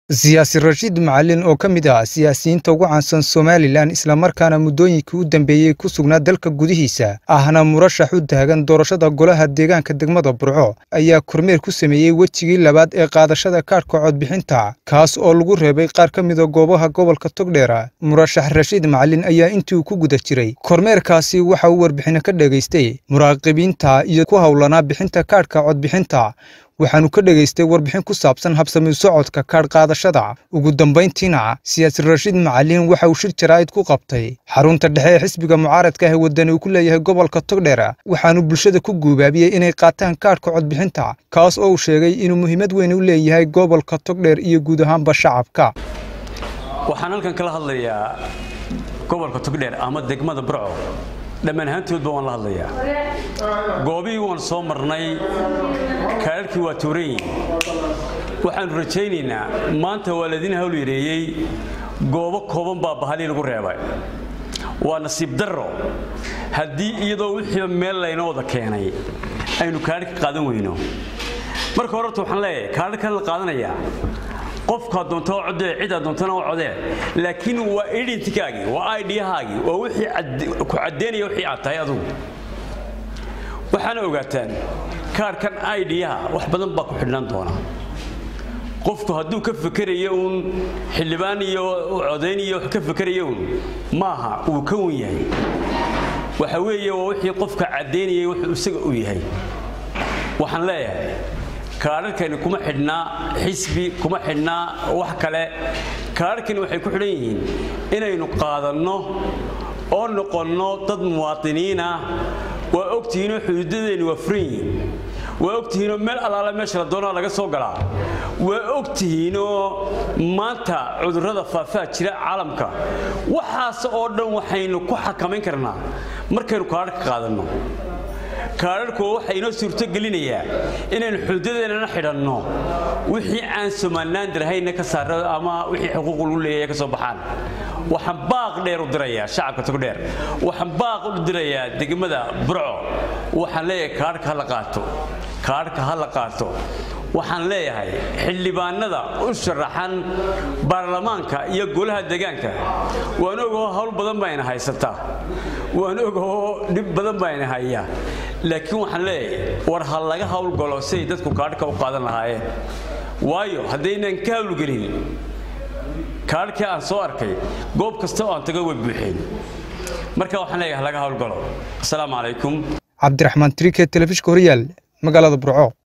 siyaasi rashiid macalin oo ka mid ah siyaasiyiinta ugu caansan somalilan islamarkaana muddooyinkii u dambeeyey ku sugnaa dalka gudihiisa ahna murashax u taagan doorashada golaha deegaanka degmada burco ayaa kormeer ku sameeyey wejigii labaad ee qaadashada kaadhka codbixinta kaas oo lagu reebay qaar ka mida goobaha gobolka togdheera murashax rashiid macalin ayaa intii uu ku guda jiray kormeerkaasi waxa uu warbixino ka dhegaystay muraaqibiinta iyo ku howlanaa bixinta kaadhka codbixinta waxaanu ka dhegaystay warbixin ku saabsan habsami socodka kaadh qaadashada ugu dambayntiina siyaasi rashiid macalin waxa uu shir jaraa'id ku qabtay xarunta dhexe ee xisbiga mucaaradka ah ee wadani uu ku leeyahay gobolka togdheera waxaanu bulshada ku guubaabiyey inay qaataan kaadhka codbixinta kaas oo uu sheegay inuu muhiimad weyn u leeyahay gobolka togdheer iyo guud ahaanba shacabka waxaan halkan kala hadlayaa gobolka togdheer ama degmada burco dhammaan ahaantoodba waan la hadlayaa goobihii waan soo marnay kaadharhkii waa tuuranyihin waxaannu rajaynaynaa maanta waa laydin hawl yareeyey goobo kooban baa bahalii lagu reebay waa nasiib darro haddii iyadoo wixiiba meel laynoo wada keenay aynu kaadhka qaadan weyno marka horeta waxaan leeyahay kaadharkan la qaadanayaa qofkaa doonta oo codee cidaa doontana oo codee laakiin waa identikaagii waa idhahaagii waa wixii ku caddeynaya wixii aad tahay adugu waxaana ogaataan kaarhkan idhaha wax badan baa ku xidhnaan doona qofku hadduu ka fakerayo uun xildhibaan iyo codayn iyo wax ka fakeraya uun maaha uu ka wan yahay waxa weeye waa wixii qofka caddaynayay wuxuu isaga u yahay waxaan leeyahay kaadharkani kuma xidhnaa xisbi kuma xidhnaa wax kale kaadharkani waxay ku xidhan yihiin inaynu qaadanno oo noqonno dad muwaadiniinah waa ogtihiinoo xuduudadeenni waa furan yihiin waa ogtihiinoo meel allaale meesha la doonaa laga soo galaa waa ogtihiinoo maanta cudurrada faafaa jira caalamka waxaas oo dhan waxaynu ku xakamayn karnaa markaynu kaadharka qaadanno kaadharku waxaa inoo suurtogelinayaa inaynu xuduudadeennana xidhanno wixii aan somalilaan dirahayna ka saara ama wixii xuquuq lagu leeyahay ka soo baxaan waxaan baaq dheer u dirayaa shacabka togdheer waxaan baaq u dirayaa degmada burco waxaan leeyahay kaadhka ha la qaato kaadhka ha la qaato waxaan leeyahay xildhibaanada u sharaxan baarlamaanka iyo golaha deegaanka waan ogoo hawl badan bayna haysataa waan ogoo dhib badan bayna hayaa laakiin waxaan leeyahay war ha laga howlgalo siay dadku kaadhka u qaadan lahaayeen waayo haddaynan ka hawlgelin kaadhkii aan soo arkay goob kasta oo aan tago way buuxeen marka waxaan leeyahay ha laga howlgalo asalaamu calaykum cabdiraxmaan trike telefishka horyaal magaalada burco